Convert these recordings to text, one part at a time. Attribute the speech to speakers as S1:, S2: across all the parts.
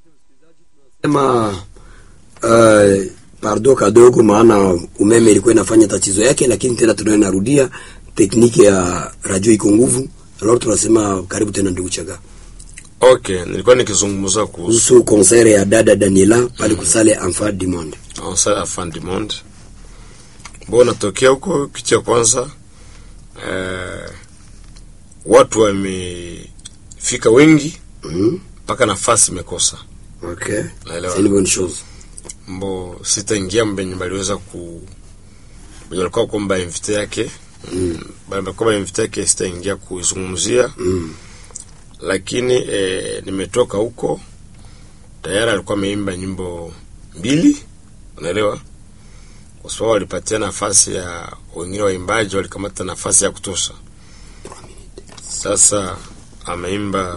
S1: Sema uh, pardo kadogo, maana umeme ilikuwa inafanya tatizo yake, lakini tena tunayo narudia tekniki ya radio iko nguvu. Alors tunasema karibu tena ndugu Chaga
S2: Okay, nilikuwa nikizungumza kuhusu
S1: kuhusu konsere ya dada Daniela pale kusale Enfant du Monde.
S2: Onsa Afan du Monde. Bo natokea huko kitu cha kwanza eh, watu wamefika wengi
S1: Mhm.
S2: mpaka nafasi imekosa.
S1: Okay.
S2: Naelewa.
S1: C'est une bonne chose.
S2: Mbo sitaingia mbenye baliweza ku benye walikuwa kwamba invite yake mm. balikuwa invite yake sitaingia kuizungumzia
S1: Mm.
S2: lakini eh, nimetoka huko tayari alikuwa ameimba nyimbo mbili, unaelewa, kwa sababu walipatia nafasi ya wengine waimbaji, walikamata nafasi ya kutosha. Sasa ameimba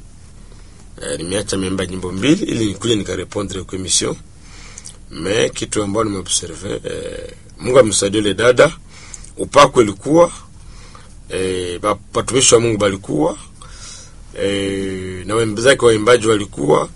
S2: eh, nimeacha ameimba nyimbo mbili ili nikuje nikarepondre kwa emission me kitu ambayo nimeobserve eh, Mungu amsaidie ile dada, upako ilikuwa eh, ba- watumishi wa Mungu balikuwa eh, na wenzake waimbaji walikuwa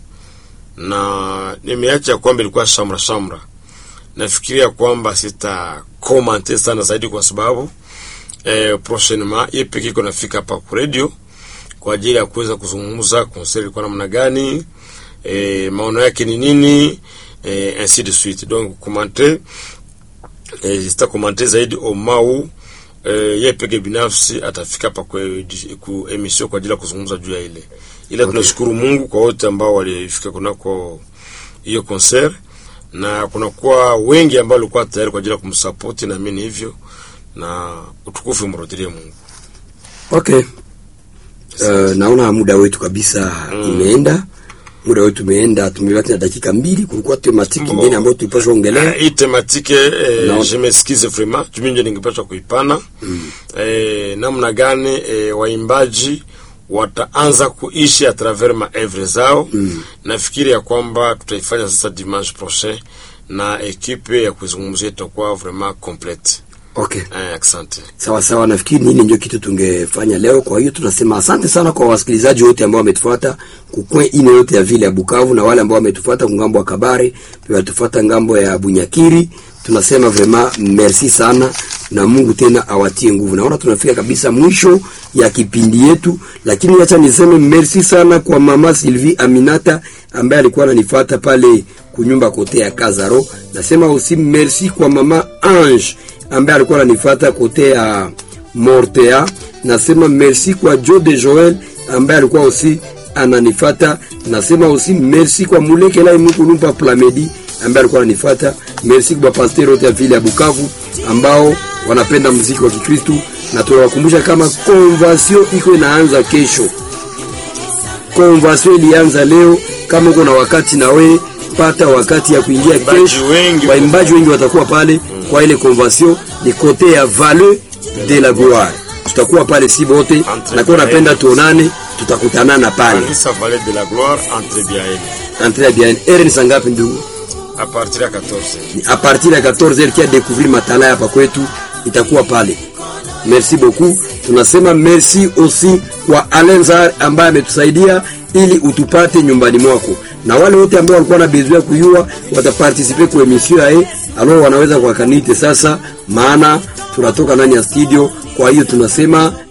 S2: na nimeacha kwamba ilikuwa shamra shamra. Nafikiria kwamba sita komante sana zaidi kwa sababu eh, prochainement yeye pekee iko nafika hapa kwa radio kwa ajili ya kuweza kuzungumza konseri ilikuwa namna gani, eh, maono yake ni nini, eh, ainsi de suite. Donc komante eh, sita komante zaidi omau eh, yeye peke binafsi atafika hapa kwa ku emission kwa ajili ya kuzungumza juu ya ile ile. Tunashukuru Mungu kwa wote ambao walifika kunako hiyo concert, na kunakuwa wengi ambao walikuwa tayari kwa ajili ya kumsupport, na mimi hivyo, na utukufu mrudilie Mungu.
S1: Okay. Uh, naona muda wetu kabisa imeenda. Muda wetu umeenda, tumebaki na dakika mbili. Kulikuwa tematiki
S2: Mbo.
S1: nyingine ambayo tulipaswa ongelea.
S2: hii tematike eh,
S1: No.
S2: je m'excuse vraiment jumi nje ningepaswa kuipana eh, namna gani eh, waimbaji wataanza kuishi a travers maevre zao nafikiri ya kwamba tutaifanya sasa dimanche prochain na ekipe ya kuizungumzia itakuwa vraiment complete
S1: Okay.
S2: eh, asante
S1: Sawa sawa, nafikiri nini ndio kitu tungefanya leo. Kwa hiyo tunasema asante sana kwa wasikilizaji wote ambao wametufuata kukwe ine yote ya vile ya Bukavu na wale ambao wametufuata ngambo ya Kabare, pia watufuata ngambo ya Bunyakiri. Tunasema vraiment merci sana na Mungu tena awatie nguvu. Naona tunafika kabisa mwisho ya kipindi yetu, lakini acha niseme merci sana kwa mama Sylvie Aminata ambaye alikuwa ananifuata pale kunyumba kote ya Kazaro. Nasema aussi merci kwa mama Ange ambaye alikuwa ananifuata kote ya Mortea. Nasema merci kwa Joe de Joel ambaye alikuwa aussi ananifata. Nasema aussi merci kwa Mulekela Imukulumpa Plamedi ambaye alikuwa ananifuata. Merci kwa pastor wote ya vile ya Bukavu ambao wanapenda muziki wa Kikristu, na tunawakumbusha kama convention iko inaanza kesho. Convention ilianza leo. Kama uko na wakati na we pata wakati ya kuingia
S2: Waimbaji
S1: kesho.
S2: wengi
S1: Waimbaji wengi watakuwa pale kwa ile convention ni kote ya Vallée de la Gloire. Tutakuwa pale si bote,
S2: Entre
S1: na kwa
S2: bien.
S1: napenda tuonane, tutakutanana pale.
S2: kanisa Vallée de la Gloire entre bien
S1: Entre bien. Ere ni sangapi ndugu?
S2: a partir ya 14
S1: Ni a partir ya 14h kia découvrir matala hapa kwetu itakuwa pale. Merci beaucoup. Tunasema merci aussi kwa Alenzar ambaye ametusaidia ili utupate nyumbani mwako, na wale wote ambao walikuwa na besoin ya kujua wataparticiper kwa emission yae, alors wanaweza kwa kanite sasa, maana tunatoka ndani ya studio. Kwa hiyo tunasema